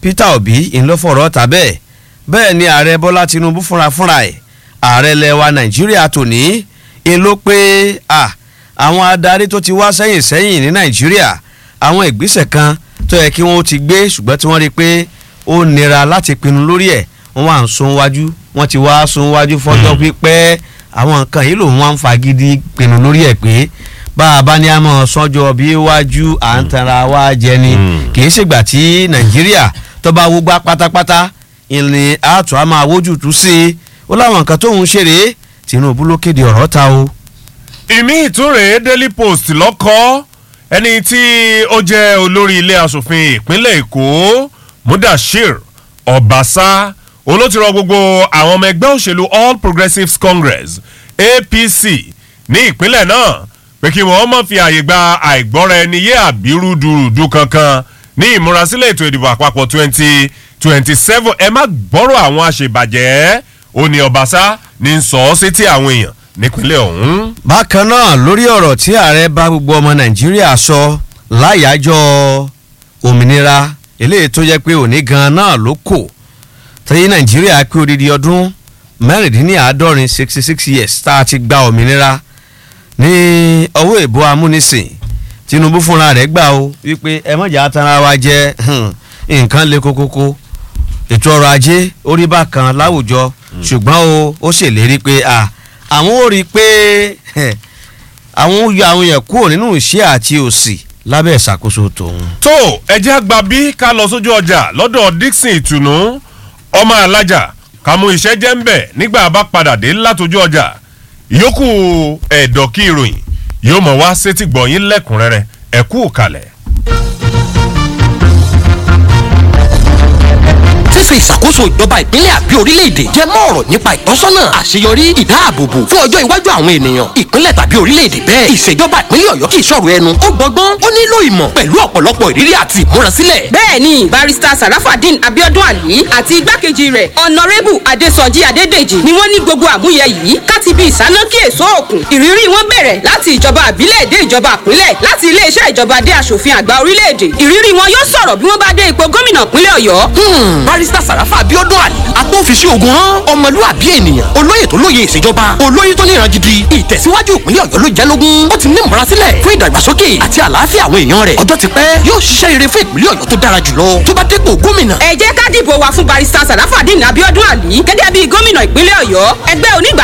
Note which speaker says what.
Speaker 1: peter obi ńlọfọ̀rọ̀ ta bẹ́ẹ̀ bẹ́ẹ̀ ni ààrẹ bọ́lá tinubu fúnra fúnra ẹ̀ ààrẹ lẹwa nàìjíríà tòní ń ló pé àwọn adarí tó ti wá sẹ́yìn sẹ́yìn ní nàìjíríà àwọn ìgbésẹ̀ kan tó yẹ kí wọ́n ti gbé ṣùgbọ́n tí wọ́n rí i pé ó nira láti pinnu lórí ẹ̀ wọ́n wà ń sun wájú wọ́n ti wá sun wájú fọ́jọ́ pípẹ́ àwọn nǹkan yìí lòun wá ń fagídí pinnu lórí ẹ̀ pé bá a bá ní a mọ̀ sọ́jọ́ bí wájú à ń tanra wá jẹ ni kì í ṣègbà tí nàìjíríà tó bá wúgbá pátápátá ìrìn àtọ̀ á máa wójú tú sí i ó láwọn nǹkan tóun ṣeré tinubu ló kéde ọ̀rọ̀ ta o.
Speaker 2: ìmí ìtúrè daily post lọ́kọ́ ẹni tí ó jẹ́ olórí ilé asòfin ìpínlẹ̀ èkó mudashir ọbaṣá olótìrọ gbogbo àwọn ọmọ ẹgbẹ́ òṣèlú all progressives congress apc ní ìpínlẹ̀ náà pé kí wọ́n mọ̀ fi àyè gba àìgbọ́ra ẹni yé àbírúdurùdu kankan ní ìmúrasílẹ̀ ètò ìdìbò àpapọ̀ twenty twenty seven ẹ má gbọ́rọ̀ àwọn àṣebàjẹ́ ó ní ọbaṣá ní sọ ọ́ sétí àwọn èèyàn nípínlẹ̀ ọ̀hún.
Speaker 1: bákan náà lórí ọ̀rọ̀ tí ààrẹ bá gbogbo ọmọ nàìjíríà sọ láyàájọ́ òmìnira eléyìí tó jẹ́ pé òní gan-an náà ló kò tí nàìjíríà pé odidi ọdún mẹ́rìndínláàádọ́rin sixty six years tá a ti gba òmìnira ní ọwọ́ ìbò amúnisìn tinubu fúnra rẹ̀ gbà ó wípé ẹ mọ̀jà tara wa jẹ́ nǹkan le kókókó ètò ọrọ̀ ajé orí bákan láwùjọ ṣùgbọ́n o ó ṣèlérí pé àwọn ò rí i pé àwọn ó yọ àwọn yẹn kúrò nínú ìṣẹ́ àti òsì lábẹ́ ìṣàkóso tòun.
Speaker 2: tó ẹjẹ́ àgbà bí ká lọ sójú ọjà lọ́dọ̀ dixon ìtùnú ọmọ alájà ká mú iṣẹ́ jẹ́ ń bẹ̀ nígbà bá padà dé látọjú ọjà ìyókù ẹ̀dọ̀ kí ìròyìn yóò mọ̀ wá sétí gbọ̀nyín lẹ́kùnrẹ́rẹ́ ẹ̀kú kalẹ̀.
Speaker 3: fífi ìṣàkóso ìjọba ìpínlẹ̀ àbí orílẹ̀-èdè jẹ́ mọ́ ọ̀rọ̀ nípa ìtọ́sọ́nà àṣeyọrí ìdáàbòbò fún ọjọ́ iwájú àwọn ènìyàn ìpínlẹ̀ tàbí orílẹ̀-èdè bẹ́ẹ̀ ìṣèjọba ìpínlẹ̀ ọ̀yọ́ kì í ṣọ̀rọ̀ ẹnu ó gbọ́gbọ́n ó nílò ìmọ̀ pẹ̀lú ọ̀pọ̀lọpọ̀ ìrírí àti ìmúrasílẹ̀.
Speaker 4: bẹ́ẹ̀ni barista sarafadin abiodun ali àti igbákejì rẹ̀ ọ̀nàrẹ́bù adésọjí adédèjì ni wọ́n ní gbogbo àmúyẹ yìí káti bí ìsánákí èso òkun ìrírí wọn bẹ̀rẹ̀ láti ìjọba àbílẹ̀ dé ìjọba àpínlẹ̀ láti iléeṣẹ́ ìjọba dé aṣòfin àgbà orílẹ̀-èdè ìrírí wọn yóò sọ̀rọ̀ bí wọ́n bá dé ipò gómìnà ìpínlẹ̀ ọ̀yọ́.
Speaker 3: barista sàràfà abiodun ali agbófinṣe ogun hàn ọmọlúwàbí ènìyàn olóyè tó lóye ìṣèjọba olóyè tó níran gidi ìtẹ̀síwájú ìpínlẹ̀ ọ̀yọ́ ló jẹ́ lógún ó ti ní ìmúrasílẹ̀ fún ìdàgbàsókè àti àlàáfíà àwọn èèyàn rẹ̀ ọjọ́ ti pẹ́ yóò ṣiṣẹ́ rere fún ìpínlẹ̀ ọ̀yọ́ tó dára jùlọ tó bá dépò gómìnà.
Speaker 4: ẹ jẹ́ ká dìbò wa fún barista sarafadin abiodun ali gẹ́gẹ́ bí gómìnà ìpínlẹ̀ ọ̀yọ́ ẹgbẹ́ onígbà